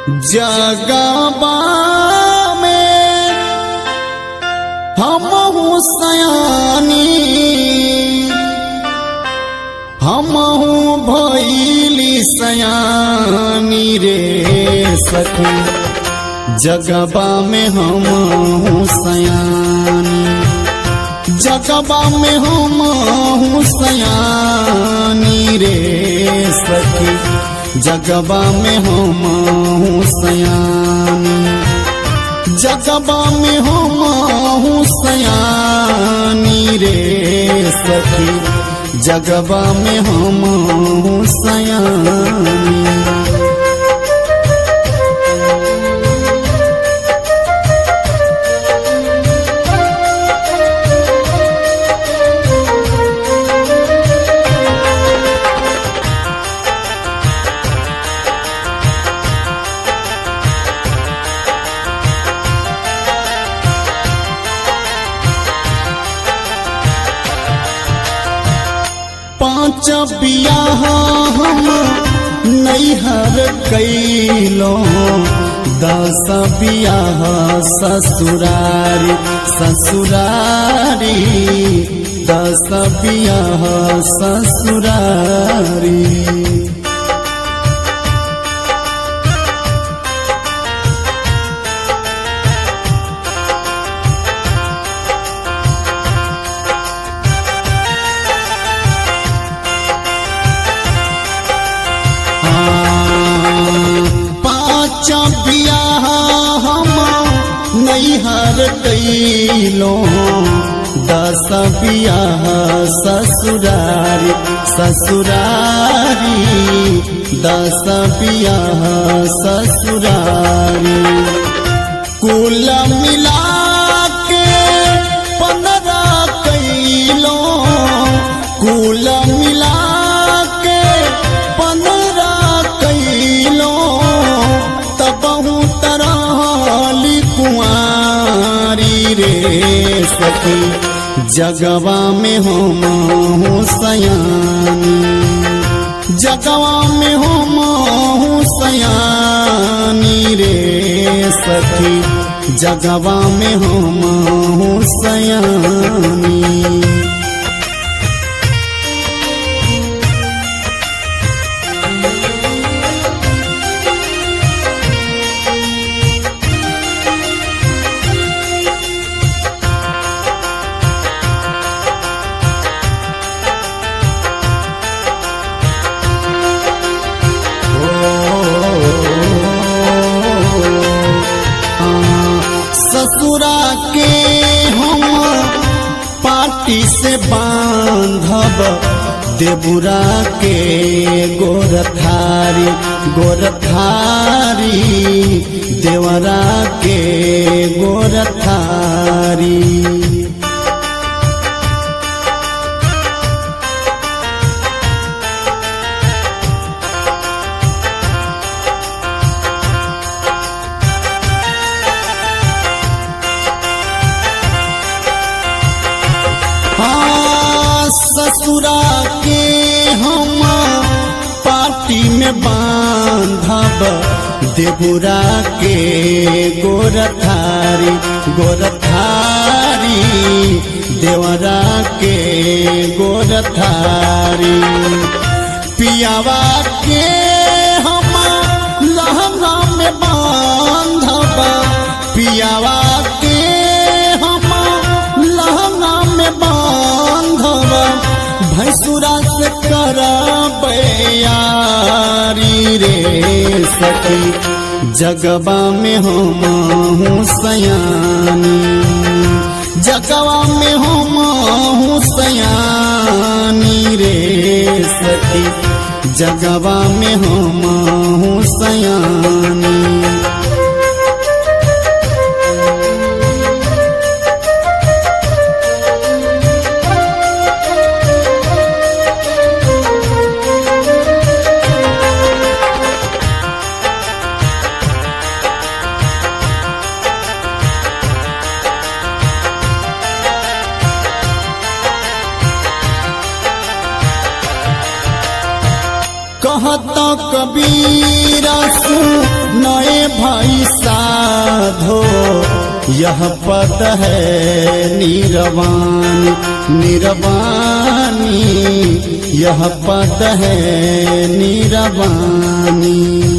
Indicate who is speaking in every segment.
Speaker 1: जगबा में हम सयानी हम भैली सयानी रे सखी जगबा में हम सयानी जगबा में हम सयानी रे सखी जगबा में हम सयानी जगबा में हम सयानी रे सखी जगबा में हम सयानी पाँच बियाह हम नैहर कैलो दस बियाह ससुरारी ससुरारी दस बियाह ससुरारी पाँच बियाह हम नैहर कैलो दस बियाह ससुरारी ससुरारी दस बियाह ससुरारी कुल मिला के पंद्रह कैलो कुल मिला के पंद्रह कैलो तब तरह कुआरी रे सखी जगवा में हम सयानी जगवा में हम सयानी रे सखी जगवा में हम सयानी ससुरा के हम पार्टी से बांधब देबुरा के गोरथारी गोरथारी देवरा के गोरथारी हाँ ससुरा के हम पार्टी में बांधब देबुरा के गोरथारी गोरथारी देवरा के गोरथारी पियावा के हम लहंगा में बांधब पियावा के हम लहंगा में बांधब भैंसुरा से करब यारी रे सखी जगबा में हम सयानी जगवा में हम सयानी रे सखी जगवा में हम सयानी कहत कबीर यह पद है निरवानी निरवानी यह पद है निरवानी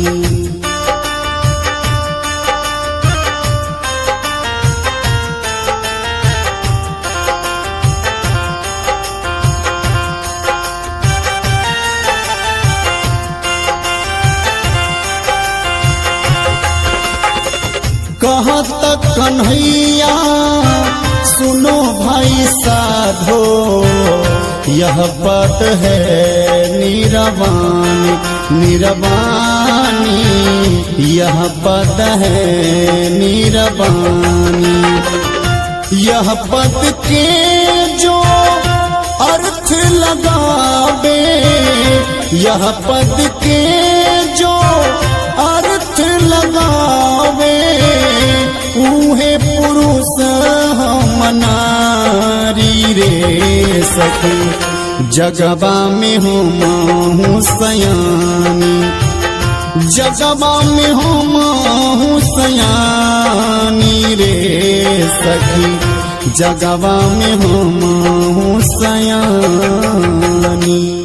Speaker 1: कहाँ तक कन्हैया सुनो भाई साधो यह पद है निरवानी निरवानी यह पद है निरवानी यह पद के जो अर्थ लगावे यह पद के जो अर्थ लगावे उहे पुरुष हम नारी रे सखी जगबा में हो माहू सयानी जगबा में हो माहू सयानी रे सखी जगबा में हो माहू सयानी